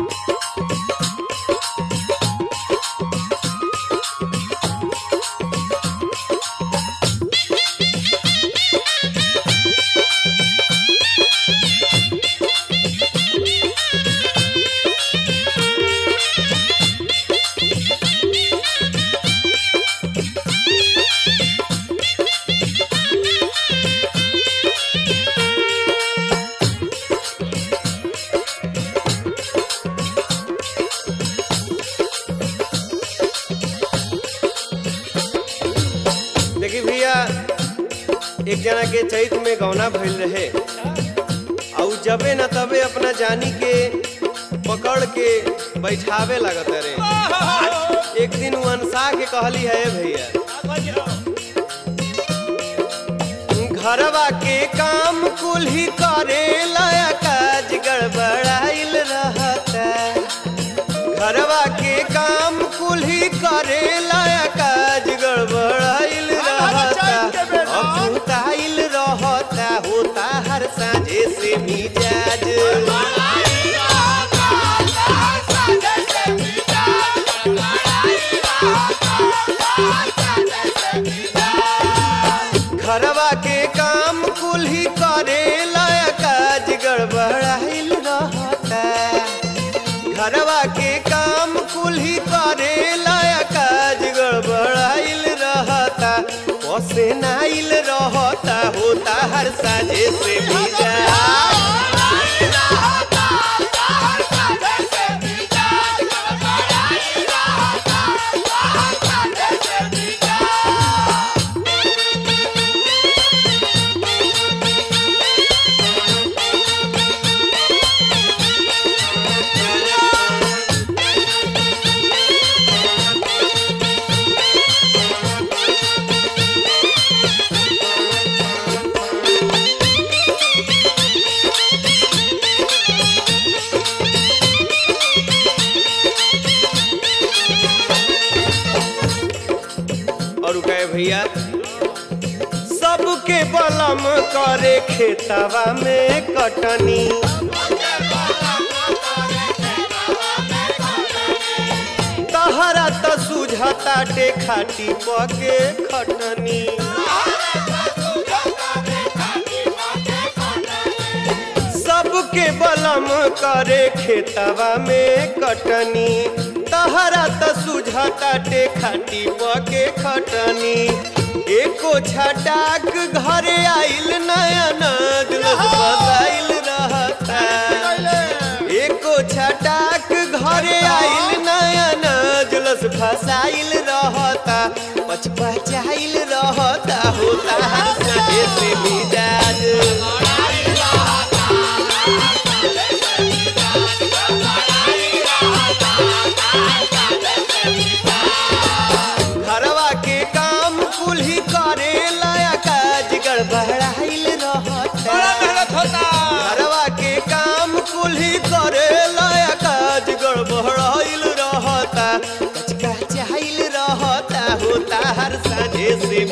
देखी भैया एक जना के चैत में गौना भइल रहे और जबे न तबे अपना जानी के पकड़ के बैठावे लगत रे एक दिन उ अनसा के कहली है भैया घरवा के काम कुल ही करे लाया काज गड़बड़ाइल रहता घरवा के काम कुल ही करे लाया काज गड़बड़ाइल रहता अकुताइल रहता होता हर साझे से मिजाज घरवा के काम कुल ही करे लाया काज गड़बड़ाइल रहता घरवा के काम कुल ही करे लाया काज गड़बड़ाइल रहता पसे नाइल रहता होता हर साझे से मिजा और उ कहे भैया सबके बलम करे खेतवा में कटनी तहरा त सुझताटे खाटी पके खटनी सबके बलम करे खेतवा में कटनी तहरा त सुझताटे खाटी पके खटनी एको छटाक घरे आइल नया नजलस बसाइल रहता एको छटाक घरे आइल नया नजलस फसाइल रहता पचपचाइल रहता होता हर सजे से मिजाज घरवा के काम कुल ही करे लाया काज गड़बड़ाइल रहता मेहनत होता घरवा के काम कुल ही करे लाया काज गड़बड़ाइल रहता कचका चाइल रहता होता हर साझे से